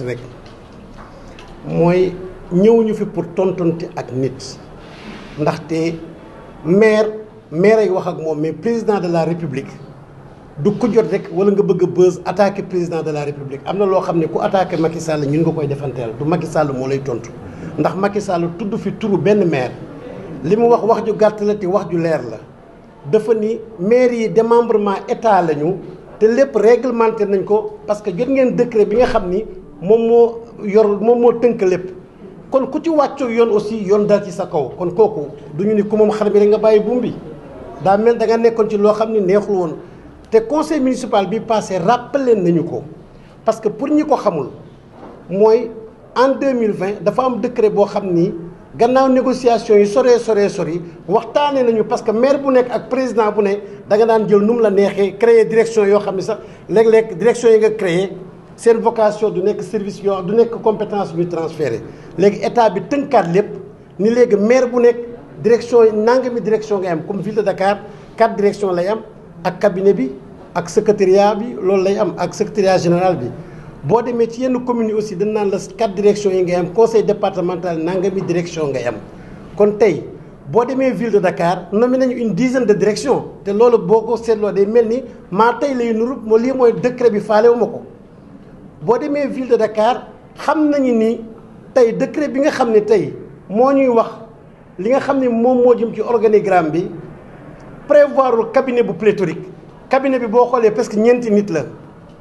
gàtt rek mooy ñëwuñu fi pour tontonte ak nit ndaxte maire maire ay wax ak moom mais président de la république du ko jot rek wala nga bëgg a buzz attaquer président de la république am na loo xam ne ku attaquer Macky Sall ñun nga koy defanteel du Macky Sall moo lay tontu ndax Macky Sall tudd fi turu benn maire li mu wax wax ju gàtt la te wax ju leer la dafa ni maire yi démembrement état lañu te lépp réglementé nañ ko parce que jot ngeen décret bi nga xam ni moom moo yor moom moo tënk lépp kon ku ci wàccoo yoon aussi yoon dal ci sa kaw kon kooku du ñu ni ku moom xar bi rek nga bàyyi buum bi daa mel da nga nekkoon ci loo xam ni neexul woon te conseil municipal bi passé rappelé nañu ko parce que pour ñi ko xamul mooy en 2020 dafa am décret boo xam ni gannaaw négociation yi soree soree sori waxtaanee nañu parce que maire bu nekk ak président bu ne da nga daan jël nu mu la neexee créer direction yoo xam ne sax léeg-léeg direction yi nga créer seen vocation du nekk service yoo du nekk compétence bu transféré léegi état bi tënkaat lépp ni léegi maire bu nekk direction yi nangami direction ngay am comme ville de Dakar quatre direction lay am ak cabinet bi ak secrétariat bi loolu lay am ak secrétariat général bi boo demee ci yenn communes yi aussi dañ naan la quatre directions yi ngay am conseil départemental nangami direction ngay am kon tey boo demee ville de Dakar nommé nañu une dizaine de directions te loolu boo ko seetloo day mel ni maa tey lay nuru moo lii mooy décret bi faalewu ma ko boo demee ville de Dakar xam nañu ni tey décret bi nga xam ne tey moo ñuy wax li nga xam ne moom moo jëm ci organigramme bi prévoirul cabinet bu pléthorique cabinet bi boo xoolee presque ñeenti nit la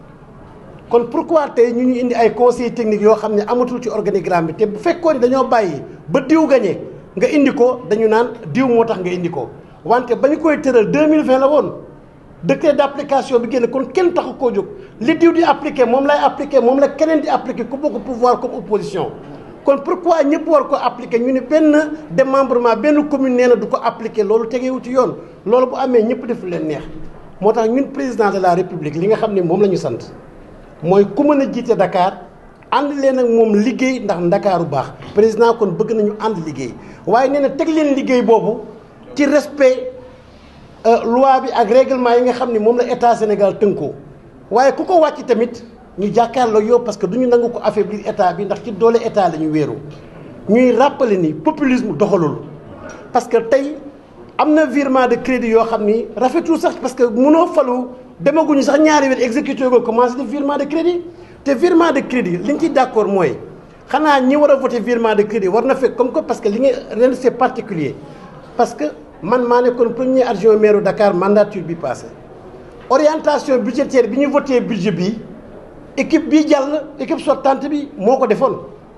kon pourquoi tey ñu ñu indi ay conseils techniques yoo xam ne amatul ci organigramme bi te bu fekkoon ni dañoo bàyyi ba diw gañe nga indi ko dañu naan diw moo tax nga indi ko wante ba ñu koy tëral 2020 la woon décret d' application bi génn kon kenn taxu koo jóg li diw di appliqué moom lay appliqué moom la keneen di appliqué ku bokk pouvoir comme opposition kon pourquoi ñëpp war ko appliqué ñu ne benn démembrement benn commune nee na du ko appliqué loolu tegeewu ci yoon loolu bu amee ñëpp def leen neex moo tax ñun président de la république li nga xam ne moom la ñu sant mooy ku mën a jiite Dakar ànd leen ak moom liggéey ndax ndakaaru baax président kon bëgg nañu ànd liggéey waaye nee na teg leen liggéey boobu ci respect loi bi ak règlement yi nga xam ne moom la état Sénégal tënkoo waaye ku ko wàcc tamit ñu jàkkaarloo yow parce que du ñu nangu ko affaiblir état bi ndax ci doole état la ñu wéeru ñuy rappeler ni populisme doxalul parce que tey am na virement de crédit yoo xam ni rafetul sax parce que mënoo falu demaguñu sax ñaari weer exécuté ko commencé def virement de crédit te virement de crédit li ñu ci d' accord mooy xanaa ñi war a voté virement de crédit war na fekk comme que parce que li nga ren c' est particulier parce que man maa nekkoon premier adjoint maire Dakar mandature bi passé orientation budgétaire bi ñu voté budget bi équipe bi jàll équipe sortante bi moo ko defoon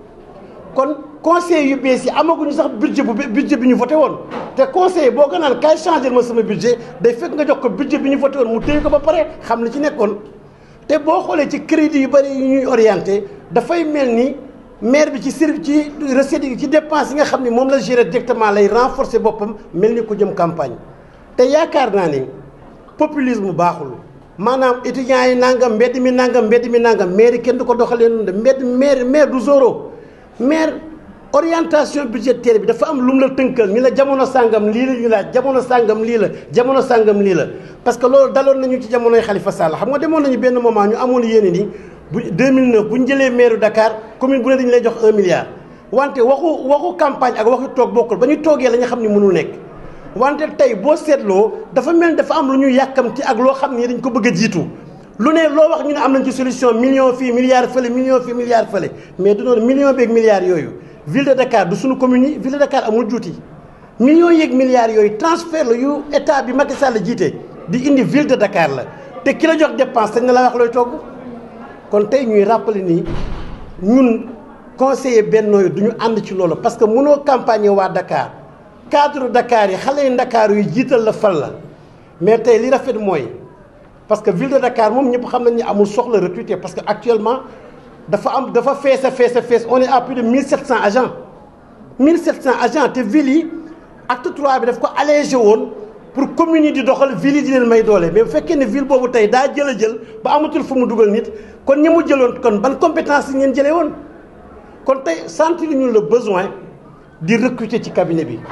kon conseil yu bees yi amaguñu sax budget bu budget bi ñu voté woon te conseil boo ko naan kaay changé ma sama budget day fekk nga jox ko budget bi ñu voté woon mu téye ko ba pare xam li ci nekkoon te boo xoolee ci crédit yu bëri yu ñuy orienté dafay mel ni maire bi ci service ci recette yi ci dépense yi nga xam ne moom la gérer directement lay renforcer boppam mel ni ko jëm campagne te yaakaar naa ni populisme baaxul maanaam étudiants yi nangam mbedd mi nangam mbedd mi nangam maire kenn du ko doxalee noonu de mbedd maire maire du zéro maire orientation budgétaire bi dafa am lu mu la tënkal ni la jamono sàngam lii la ñu laaj jamono sàngam lii la jamono sàngam lii la parce que loolu daloon nañu ci jamonoy Khalifa Sall xam nga demoon nañu benn moment ñu amoon yéene ni bu 2009 bu ñu jëlee maire Dakar commune bu ne dañu lay jox un milliard wante waxu waxu campagne ak waxu toog bokkul ba ñu toogee la nga xam ne mënul nekk wante tey boo seetloo dafa mel dafa am lu ñu yàkkamti ak loo xam ne dañ ko bëgg a jiitu lu ne loo wax ñu ne am nañ ci solution million fii milliard fële million fii milliard fële mais du noonu million beeg milliards yooyu ville de Dakar du suñu commune yi ville de Dakar amul juuti millions yeeg milliards yooyu transfert la yu état bi Macky Sall jiite di indi ville de Dakar la te ki la jox dépense sañ na la wax looy togg kon tey ñuy rappeler ni ñun conseiller Benno yi du ñu ànd ci loolu parce que mënoo campagne waa Dakar cadre Dakar yi xale yu Dakar yu jiital la fal la mais tey li rafet mooy parce que ville de Dakar moom ñëpp xam nañ ni amul soxla recruter parce que actuellement dafa am dafa fees a fees a fees on est à plus de 1700 agents 1700 agents te ville yi acte 3 bi daf ko allégé woon pour communes yi di doxal ville yi di leen may doole mais bu fekkee ne ville boobu tey daa jël a jël ba amatul fu mu dugal nit kon ñi mu jëloon kon ban compétence yi ngeen jëlee woon kon tey sentir ñu le besoin di recruter ci cabinet bi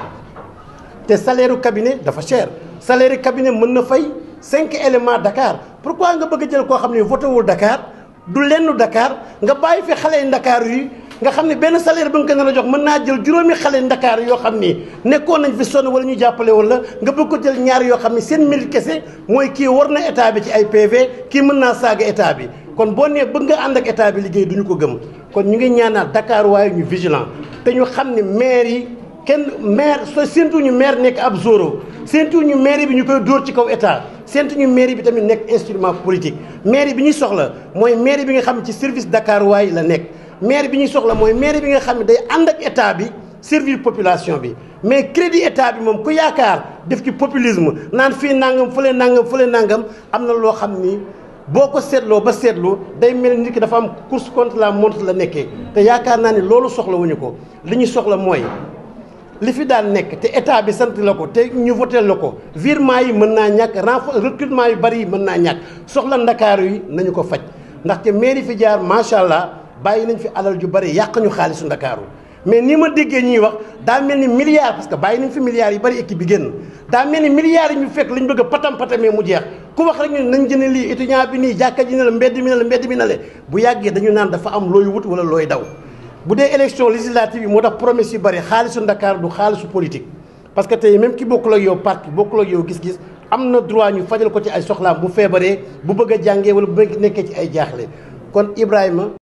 te salaire u cabinet dafa cher salaire u cabinet mën na fay cinq éléments Dakar pourquoi nga bëgg a jël koo xam ne voté wul Dakar du lenn Dakar nga bàyyi fi xale yi Dakar yi nga xam ne benn salaire ba nga ko nar a jox mën naa jël juróomi xale Dakar yoo xam ni nekkoon nañ fi sonn wala ñu jàppale woon la nga bëgg ko jël ñaar yoo xam ne seen mérite kese mooy kii war na état bi ci ay PV kii mën naa saaga état bi kon boo nee bëgg nga ànd ak état bi liggéey duñu ko gëm kon ñu ngi ñaanaat Dakar waaye ñu vigilant te ñu xam ne maire yi kenn maire soo séentuñu maire nekk ab zoro séentuñu maire bi ñu koy dóor ci kaw état séentuñu maire bi tamit nekk instrument politique maire bi ñuy soxla mooy maire bi nga xam ne ci service Dakar waaye la nekk maire bi ñuy soxla mooy maire bi nga xam ne day ànd ak état bi servir population bi mais crédit état bi moom ku yaakaar def ci populisme naan fii nangam fële nangam fële nangam am na loo xam ni boo ko seetloo ba seetloo day mel nit ki dafa am course contre la montre la nekkee te yaakaar naa ni loolu soxla wuñu ko li ñu soxla mooy li fi daan nekk te état bi sant la ko te ñu voté la ko virement yi mën naa ñàkk renfort recrutement yu bari yi mën naa ñàkk soxla ndakaaru yi nañu ko faj ndaxte mairie fi jaar macha allah bàyyi nañ fi alal ju bari yàq ñu xaalisu ndakaaru mais ni ma déggee ñuy wax daa mel ni milliards parce que bàyyi nañ fi milliards yu bari équipe bi génn daa mel ni milliards yi ñu fekk lañ bëgg a patam patamee mu jeex ku wax rek ñu nañ jëne lii étudiant bi nii jàkka ji ne la mbedd mi ne la mbedd mi ne la bu yàggee dañu naan dafa am looy wut wala looy daw bu dee élection législative yi moo tax promesse yu bari xaalisu Ndakaar du xaalisu politique parce que tey même ki bokkul ak yow parti bokkul ak yow gis-gis am na droit ñu fajal ko ci ay soxlaam bu feebaree bu bëgg a jàngee wala bu nekkee ci ay jaaxle kon Ibrahima